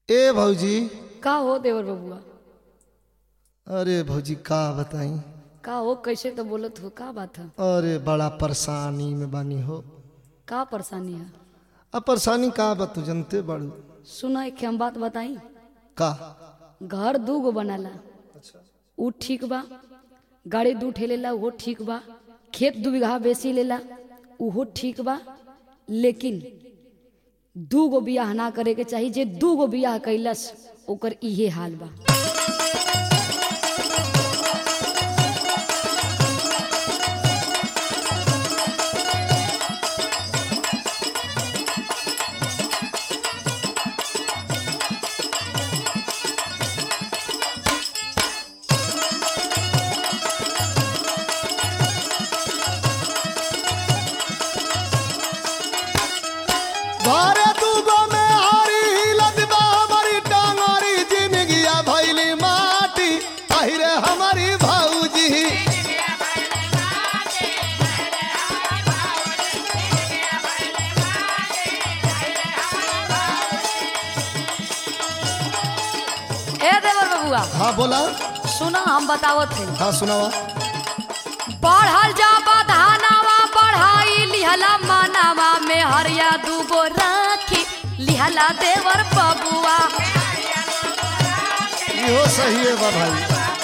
ए भौजी का हो देवर बबुआ अरे भौजी का बताई का हो कैसे तो बोलत हो का बात है अरे बड़ा परेशानी में बानी हो का परेशानी है अब परेशानी का बा तू जनते बाड़ू सुना एक हम बात बताई का घर दू गो बनाला ऊ ठीक बा गाड़ी दू ठेलेला वो ठीक बा खेत दू बीघा बेसी लेला उहो ठीक बा लेकिन दू गो बियाह ना करे के चाही जे दू गो बियाह कैलस ओकर इहे हाल बा घरे दूगो में हारी हिलत बा हमारी टांगरी जिंदगिया भैली माटी अहिरे हमारी भौजी ए देवर बबुआ हाँ बोला सुना हम बतावत थे हाँ सुनावा बढ़ल जा बधानावा बढ़ाई लिहला मानावा में हरिया दूगो राखी लिहला देवर बबुआ इहो सही है बा भाई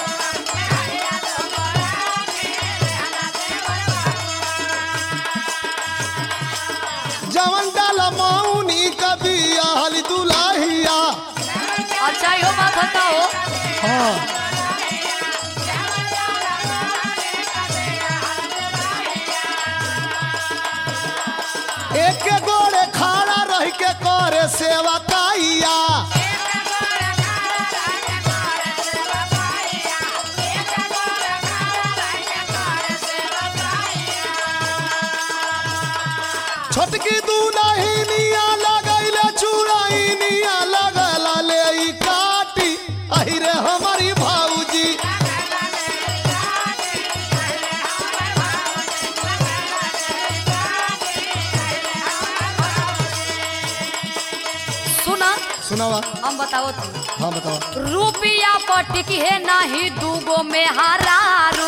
जवन डाल मौनी कभी आहल दुलाहिया अच्छा यो बात होता हो हाँ एक गोड़े खाड़ा रह के करे सेवा काइया छोटकी दूल्हिनिया लगैले चूड़ाइनिया लगला ले ई काटी अहिरे हमारी भाऊजी सुना सुनावा हम बताओ थे हाँ बतावा रुपिया पटिक है नाही दूगो में हरारू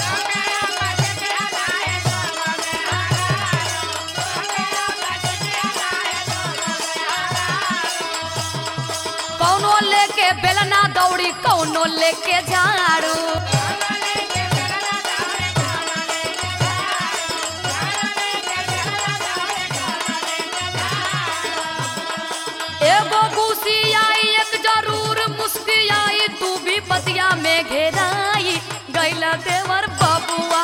कौनो लेके बेलना दौड़ी कौनो लेके झाड़ू एगो घुसी आई एक जरूर मुस्की आई तू भी पतिया में घेराई गैला देवर बबुआ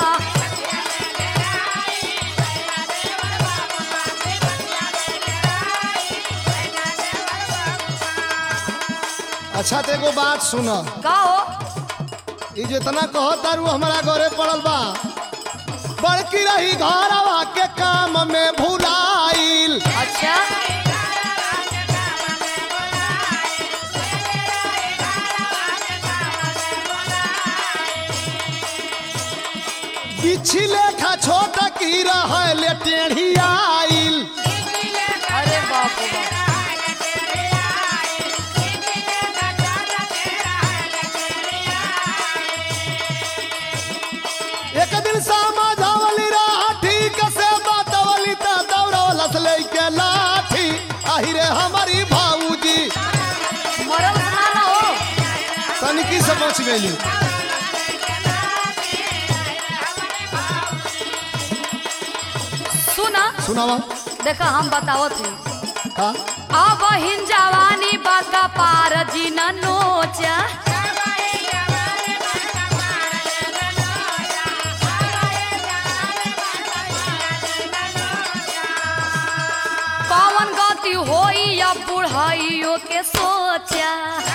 अच्छा तो एगो बात सुन कहो ई जितना कहो तारू हमारा घरे पड़ल बा बड़की रही घरवा के काम में भुलाइल अच्छा बिछी लेखा छोट की रहले टेढ़ी आइल अरे बाप रे बाप एक दिन समझावली रहा ठीक से बातवली त दौड़वलस लेके लाठी अहिरे हमारी भाऊजी मरल सुना ना हो तनिकी से बच गई सुना सुनावा देखा हम बताओ थे का अब हिन जवानी बाका पार जी न नोचा कौन गति होई या बुढ़ाइयो के सोचा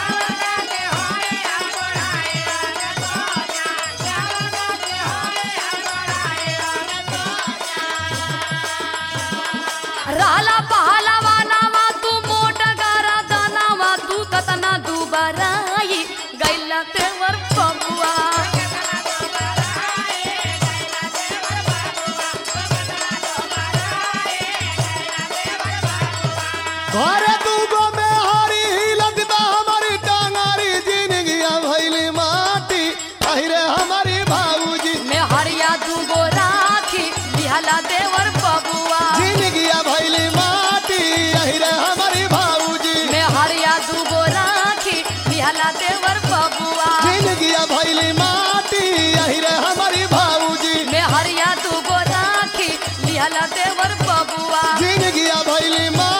रहला पहलवा नावा तू मोट गारा दानावा तू कतना दुबराई गैला तेवर बबुआ घरे दूगो में हरी हिलत लिहला देवर बबुआ जिंदगिया भैली माटी यही रे हमारी भाऊजी में हरिया दूगो राखी लिहला देवर बबुआ जिंदगिया भैली माटी यही रे हमारी भाऊजी में हरिया दूगो राखी लिहला देवर बबुआ जिंदगिया भैली माटी